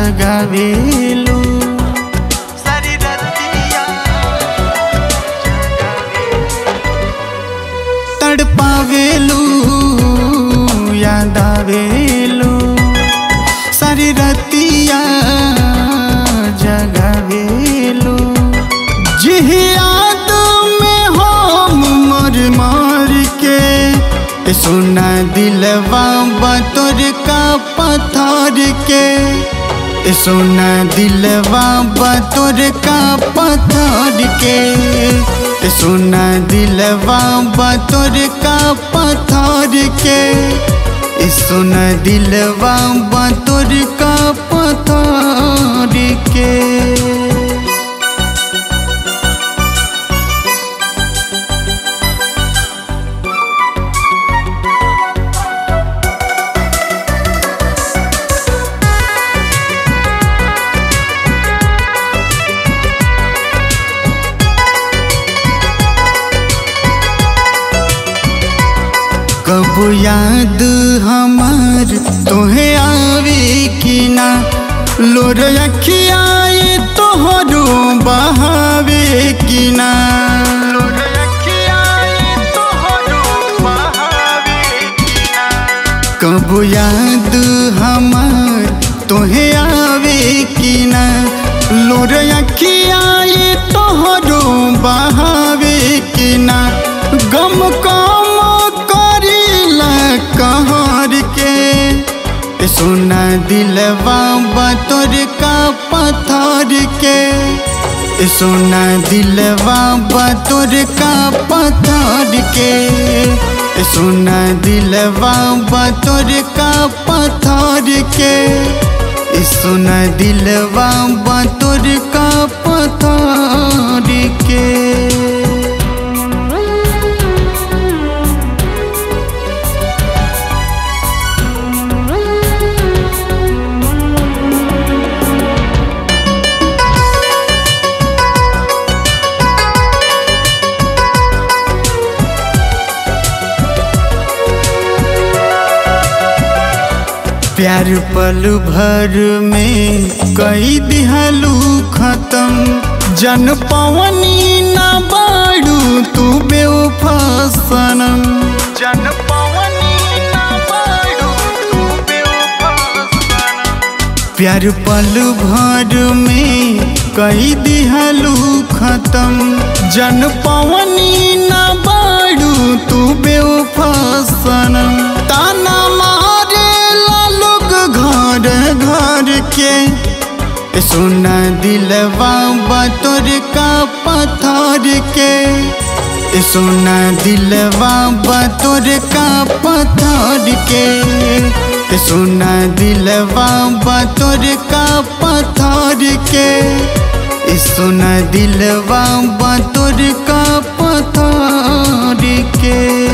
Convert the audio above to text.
जगावेलू सारी रतिया तड़पावेलू याद आवेलू सारी रतिया जगावेलू जिह याद में हम मर मर के ए सोना दिलवा बतोर का पत्थर के ए सोना दिलवा बतोर का पत्थर के ए सोना दिलवा बतोर का पत्थर के ए सोना दिलवा बतोर का पत्थर के कब याद हमार तोहे आवे कि ना लोर अखियाए तोहरो बहावे कि ना लोर रखिया तोहरो बहावे किना कब याद हमार तोहे आवे कि ना लोर अखियाए तोहरो बहावे कि ना गम कम करीला कहर के ए सोना दिलवा बतोर का पत्थर के ए सोना दिलवा बतोर का पत्थर के ए सोना दिलवा बतोर का पत्थर के ए सोना दिलवा बतोर का पत्थर के प्यार पल भर में कई दिहलू खत्म जन पवनी न बाड़ू तू बेवफसनम जन पवनी ना बाड़ू तू बेवफासनम प्यार पल भर में कई दिहलू खत्म जन पवनी न बाड़ू तू बेवफसनम ताना मारे ला लोग घर घर के ए सोना दिलवा बतोर का पत्थर के ए सोना दिलवा बतोर का पत्थर के ए सोना दिलवा बतोर का पत्थर के ए सोना दिलवा बतोर का पत्थर के